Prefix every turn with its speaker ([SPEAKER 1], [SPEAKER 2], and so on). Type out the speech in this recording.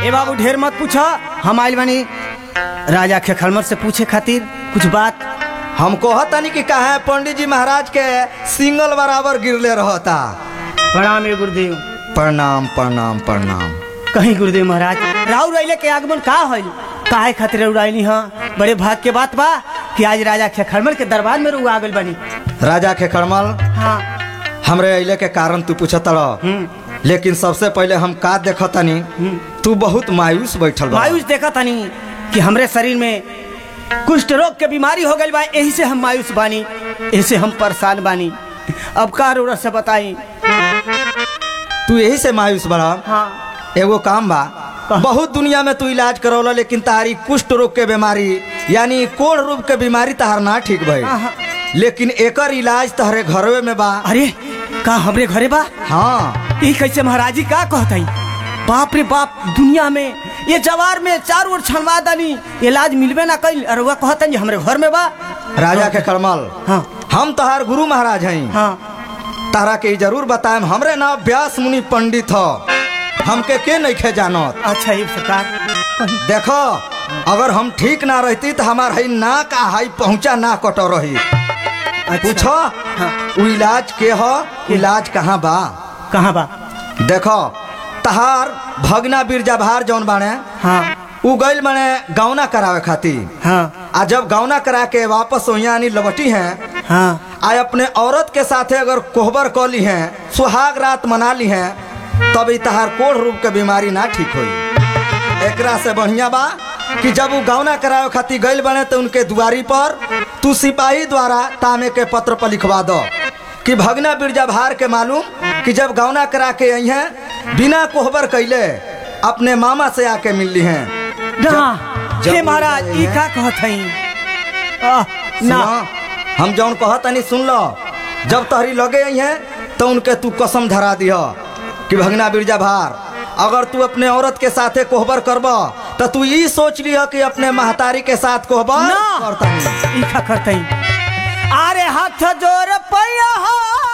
[SPEAKER 1] ए बाबू ढेर मत पूछा हम आइल बानी राजा खेखलमर से पूछे खातिर कुछ बात
[SPEAKER 2] हम कहतनी कि कहा पंडित जी महाराज के सिंगल बराबर गिरले रहता
[SPEAKER 1] प्रणाम ए गुरुदेव
[SPEAKER 2] प्रणाम प्रणाम प्रणाम
[SPEAKER 1] कहीं गुरुदेव महाराज राहु रैले के आगमन का होइल काहे खातिर उड़ाइली हाँ बड़े भाग के बात बा कि आज राजा खेखलमर के दरबार में रुआ गइल बानी
[SPEAKER 2] राजा के खड़मल
[SPEAKER 1] हाँ
[SPEAKER 2] हमरे अइले के कारण तू पूछत रह
[SPEAKER 1] हम्म,
[SPEAKER 2] लेकिन सबसे पहले हम का देखतनी तू बहुत मायूस बैठल बा
[SPEAKER 1] मायूस देखा तनी कि हमरे शरीर में कुष्ठ रोग के बीमारी हो गइल बा यही से हम मायूस बानी यही से हम परेशान बानी अब का रोरा से बताई
[SPEAKER 2] तू यही से मायूस बड़ा
[SPEAKER 1] हाँ
[SPEAKER 2] एगो काम बा
[SPEAKER 1] कहाँ?
[SPEAKER 2] बहुत दुनिया में तू इलाज करौला लेकिन तारी कुष्ठ रोग के बीमारी यानी कोढ़ रोग के बीमारी तहार ना ठीक भई
[SPEAKER 1] हाँ।
[SPEAKER 2] लेकिन एकर इलाज तहरे घरवे में बा
[SPEAKER 1] अरे का हमरे घरे बा
[SPEAKER 2] हाँ
[SPEAKER 1] ई कैसे महाराजी का कहतई बाप रे बाप दुनिया में ये जवार में चार ओर छनवा दानी इलाज मिलबे ना कइल और वह कहतन जे हमरे घर में बा
[SPEAKER 2] राजा के कलमल
[SPEAKER 1] हाँ
[SPEAKER 2] हम तहार गुरु महाराज हई
[SPEAKER 1] हाँ
[SPEAKER 2] तारा के ई जरूर बताएम हमरे नाम व्यास मुनि पंडित ह हमके के नहीं खे जानत
[SPEAKER 1] अच्छा ये सरकार कहीं
[SPEAKER 2] देखो अगर हम ठीक ना रहती तो हमार हई नाक आ हई पहुंचा ना कटो रही
[SPEAKER 1] अच्छा।
[SPEAKER 2] पूछो उ इलाज के ह इलाज कहाँ बा
[SPEAKER 1] कहाँ बा
[SPEAKER 2] देखो तहार भगना बिरजा भार जौन बाने
[SPEAKER 1] हाँ
[SPEAKER 2] उ गइल बाने गौना करावे खातिर
[SPEAKER 1] हाँ
[SPEAKER 2] आ जब गौना करा के वापस यहाँ आनी लबटी हैं
[SPEAKER 1] हाँ
[SPEAKER 2] आ अपने औरत के साथे अगर कोहबर क ली हैं सुहाग रात मना ली हैं तब ई तहार कोढ़ रूप के बीमारी ना ठीक होई एकरा से बढ़िया बा कि जब उ गौना करावे खातिर गइल बने तो उनके दुआरी पर तू सिपाही द्वारा तामे के पत्र पर लिखवा दो कि भगना बिरजा भार के मालूम कि जब गौना करा के आई हैं बिना कोहबर कैले अपने मामा से आके मिलली हैं
[SPEAKER 1] ना
[SPEAKER 2] जब
[SPEAKER 1] हे
[SPEAKER 2] वो
[SPEAKER 1] महाराज
[SPEAKER 2] गए
[SPEAKER 1] ई
[SPEAKER 2] हैं।
[SPEAKER 1] का कहत हई आह, ना
[SPEAKER 2] सुनो हम जौन कहतनी सुन लो जब तहरी लगे आई हैं तो उनके तू कसम धरा दिह कि भगना बिरजा भार अगर तू अपने औरत के साथे कोहबर करब तो तू ई सोच लिह कि अपने महतारी के साथ कोहबर
[SPEAKER 1] ना
[SPEAKER 2] करतनी
[SPEAKER 1] ई का करतई अरे हाथ जोर पैया